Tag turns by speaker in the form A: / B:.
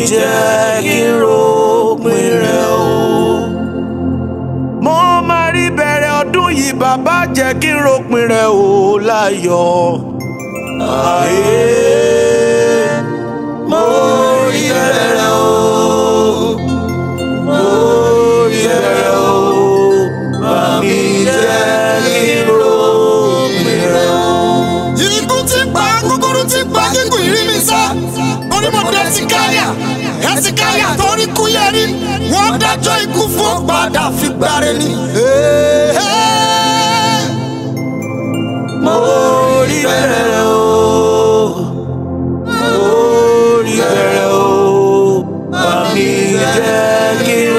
A: jẹ́ kí n ròpin rẹ̀ o. mo máa rí bẹ̀rẹ̀ ọdún yìí bàbá jẹ́ kí n ròpin rẹ̀ o láyọ̀. Ayé mo rí bẹ̀rẹ̀ rẹ̀ o. Mo rí bẹ̀rẹ̀ o. Màmí jẹ́ kí n ròpin rẹ̀ o.
B: Ikú ti pa kúkúrú ti pa gígùn ìrí mi sá. Onímọ̀dé ti káyà, ẹ ti káyà torí kú yẹrí. Wọ́n dájọ́ ikú fún padà fi gbáre ni.
A: Mo rí bẹ̀rẹ̀ rẹ̀ o. Mo rí bẹ̀rẹ̀ o. Màmí jẹ́ kí n